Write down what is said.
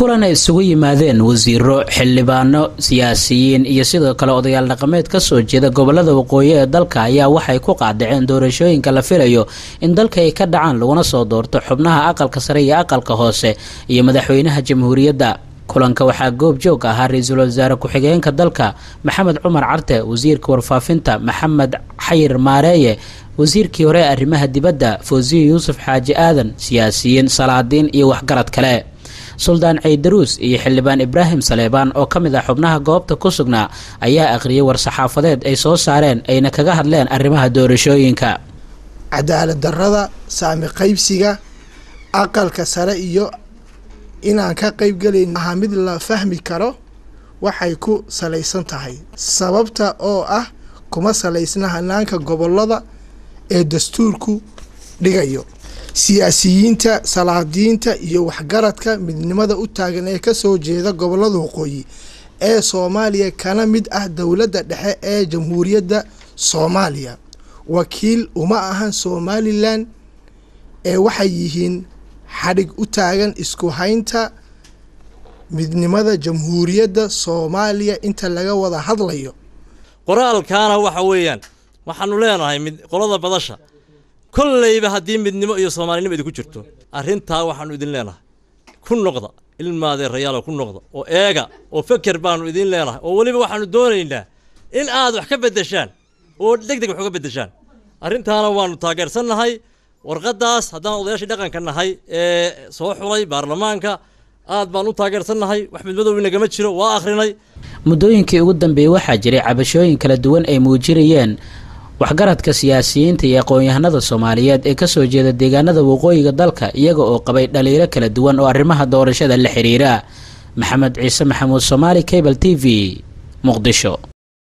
kulan ay isugu yimaadeen wasiiro xildhibaano siyaasiyiin iyo sidoo kale odayaal dhaqameed kasoo jeeda gobolada waqooyi ee dalka ayaa waxay ku qaadaceen doorashooyinka la filayo in dalka ay ka dhacaan laguna soo doorto xubnaha aqalka sare iyo aqalka hoose iyo madaxweynaha jamhuuriyadda kulanka waxaa goob joog ahaa ra-iisul wasaare ku-xigeenka dalka maxamed cumar carte wasiirka warfaafinta maxamed xayir maareeye wasiirkii hore ee arrimaha dibadda fawsiyo yuusuf xaaji aadan siyaasiyiin salaadiin iyo waxgarad kale suldaan ceydaruus iyo xildhibaan ibraahim saleebaan oo ka mid ah xubnaha goobta ku sugnaa ayaa aqriyay war-saxaafadeed ay soo saareen ayna kaga hadleen arrimaha doorashooyinka cadaalad darrada saami qaybsiga aqalka sare iyo inaan ka qaybgelayn aha mid la fahmi karo waxay ku salaysan tahay sababta oo ah kuma salaysna hanaanka gobolada ee dastuurku dhigayo siyaasiyiinta salaadiinta iyo waxgaradka midnimada u taagan ee kasoo jeeda gobolada waqooyi ee soomaaliya kana mid ah dowladda dhexe ee jamhuuriyadda soomaaliya wakiil uma ahan somalilan ee waxay yihiin xadhig u taagan isku haynta midnimada jamhuuriyadda soomaaliya inta laga wada hadlayo qoraalkaana waxa weeyaan waxaanu leenahay mid qolada badasha kollayba haddii midnimo iyo soomaalinimo idinku jirto arrintaa waxaanu idin leenahay ku noqda ilmaadee rayaalo ku noqda oo eega oo feker baanu idin leenahay oo weliba waxaanu doonaynaa in aad wax ka beddeshaan oo deg deg wax uga beddeshaan arrintaana waanu taageersannahay warqaddaas haddaan odayaashii dhaqanka nahay ee soo xulay baarlamaanka aad baan u taageersannahay wax midmadow inagama jiro waa akhrinay muddooyinkii ugu dambeeyey waxaa jiray cabashooyin kala duwan ay muujinayeen waxgaradka siyaasiyiinta iyo aqoon-yahanada soomaaliyeed ee kasoo jeeda deegaanada waqooyiga dalka iyaga oo qabay dhaliilo kala duwan oo arrimaha doorashada la xiriira maxamed ciise maxamuud soomaali cable t v muqdisho